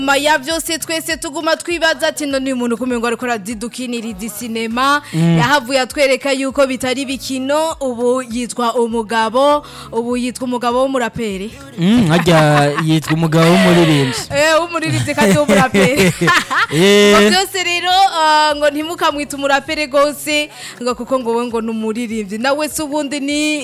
nyuma ya byose twese tuguma twibaza ati none uyu muntu kumengo ariko arazidukiniriza isinema yahavuye atwereka yuko bitari bikino ubu yitwa umugabo ubu yitwa umugabo w'umuraperi Mm, harya yitwa umugabo w'umuririmbyi eh w'umuririmbyi kandi w'umuraperi Eh. ngo byose rero ah, ngo ntimukamwita umuraperi gose ngo kuko ngo we ngo ni umuririmbyi nawe se ubundi ni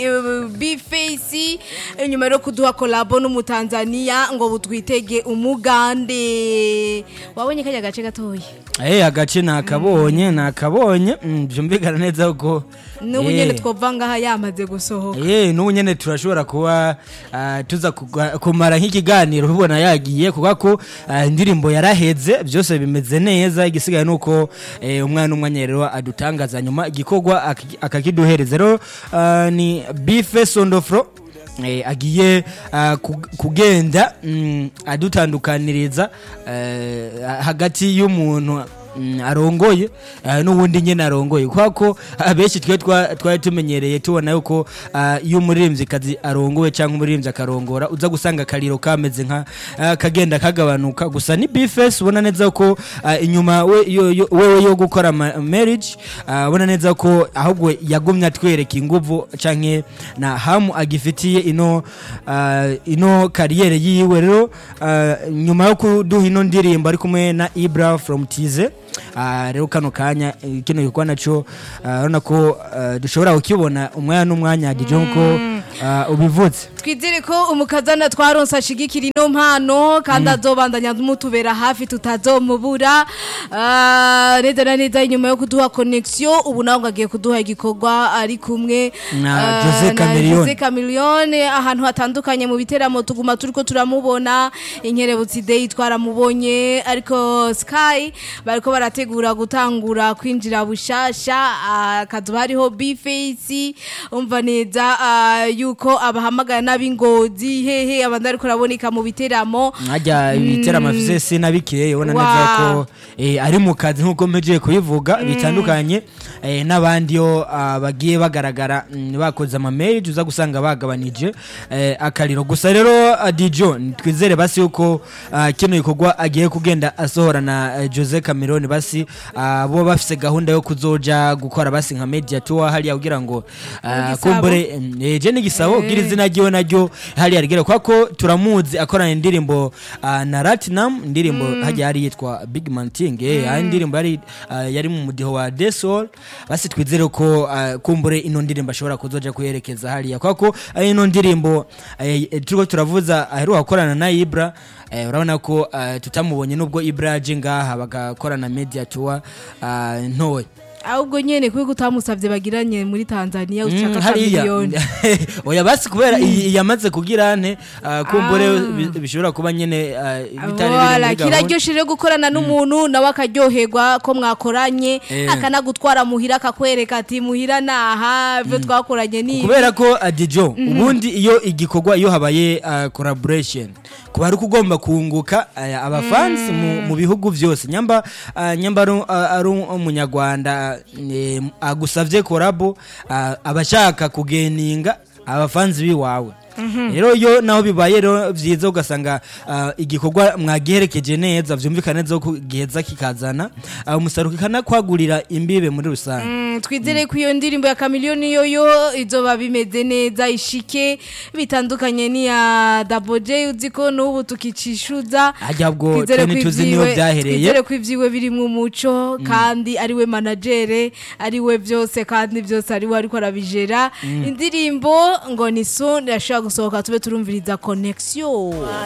bifesi inyuma rero kuduha kolabo n'umutanzaniya ngo butwitege umugande wabonye kajya gace gatoya Eh, agace nakabonye nakabonye Mm, byumvikana neza ko n'ubu Eh. nyene twova ngaha yamaze gusohoka Eh, n'ubu nyene turashobora kuba ah, tuza kuga- kumara nk'ikiganiro ubona yagiye kuko ko ah, indirimbo yaraheze byose bimeze neza igisigaye nuko eh, umwana umwanya rero adutangaza nyuma igikorwa aki- akakiduhereza rero ah, ni bife sondofro eh, agiye ah, kug- kugenda mm, adutandukaniriza eh, hagati y'umuntu mm, arongoye eh, n'ubundi nyine arongoye kubera ko abenshi twe twa- twari tumenyereye tubona yuko ah, iyo umuririmbyikazi arongowe cyangwa umuririmbyi akarongora uza gusanga akariro kameze nka ah, kagenda kagabanuka gusa ni bifesi ubona neza ko ah, inyuma we- yo- yo- wewe yo gukora ma- marriage ah, ubona neza ko ahubwo yagumye atwereka inguvu canke na hamu agifitiye ino ah, ino kariyere yiwe rero ah, nyuma yo kuduha ino ndirimbo ari kumwe na Ibra from Tize Ah, rero kano kanya eh, kino gikorwa naco ah, urabona ko ah, dushobora kukibona umwanya n'umwanya dijo nko ah, ubivutse twizere ko umukazana twaronse ashigikira ino mpano kandi azobandanya mutubera hafi tutazomubura Ah, neza na neza inyuma yo kuduha connection ubu nawe ngo agiye kuduha igikorwa ari kumwe Na ah, Jose Chameleone. Jose Chameleone ahantu hatandukanye mu biteramo tuguma turiko turamubona inkerebutsi day twaramubonye ariko Sky bariko barategura gutangura kwinjira bushasha ah, kazuba hariho B-Face umva neza ah, yuko abahamagara n'ab'ingozi hehe abandi ariko araboneka mu biteramo nkajya ibiteramo afise sinabikeye ubona neza ko eh, ari mu kazi nk'uko mpejeje kubivuga bitandukanye eh, n'abandi yo ah, bagiye bagaragara mm, bakoze amamarriage uza gusanga bagabanije eh, akariro gusa rero ah, dijo twizere basi yuko ah, kino gikorwa agiye kugenda asohora na eh, Jose Cameron basi ah, bo bafise gahunda yo kuzoja gukora basi nka media tour hariya kugira ngo ah, Igisabo. kumbure Mm, eh, je n'igisabo gira izina ryiwe naryo hariya rigera kwa ko turamuzi akorana indirimbo ah, na Ratinam indirimbo hajya yari yitwa Big Man Thing eh ari indirimbo yari ah, yari mu mudiho wa Desol basi twizere ko ah, kumbure ino ndirimbo ashobora kuzoja kuyerekeza hariya kwa ko ah, ino ndirimbo eh, eh, turiko turavuza aheruka gukorana na Ibra eh, urabona ko ah, tutamubonye nubwo Ibra aje ngaha bagakorana media tour ah, ntoya ahubwo nyene kuko utamusavye bagiranye muri Tanzania Mm, ushaka hariya miliyoni oya basi kubera iyi yamaze kugira ane ah, kumbure bi- bishobora kuba nyene ah, bitari biri Voilà, muri gahunda kiraryoshye rero gukorana n'umuntu nawe akaryoherwa ko mwakoranye Eh. akanagutwara muhira akakwereka ati muhira naha ibyo twakoranye ni ibi." kubera ko adijo ubundi iyo igikorwa iyo habaye ah, collaboration kuba ari ugomba kunguka ah, abafansi mu, mu bihugu byose nyamba ah, nyamba ari ah, ari umunyarwanda eh, agusavye korabo abashaka kugeninga abafansi biwawe rero iyo naho bibaye rero byiza ugasanga ah, igikorwa mwagiherekeje neza vyumvikana neza ko giheza kikazana ah, umusaruro kikanakwagurira imbibe muri rusange Mm, twizere ko iyo ndirimbo ya kamiliyoni yoyo izoba bimeze neza ishike bitandukanye n'iya Double J uzi ko n'ubu tukicishuza Harya bwo Twizere twe ko ntituzi niho ivyiwe- byahereye. twizere ko ivyiwe biri mu muco kandi ariwe managere ariwe byose kandi byose ariwe ariko arabijera indirimbo ngo ni soon irashobora gusohoka tube turumviriza connection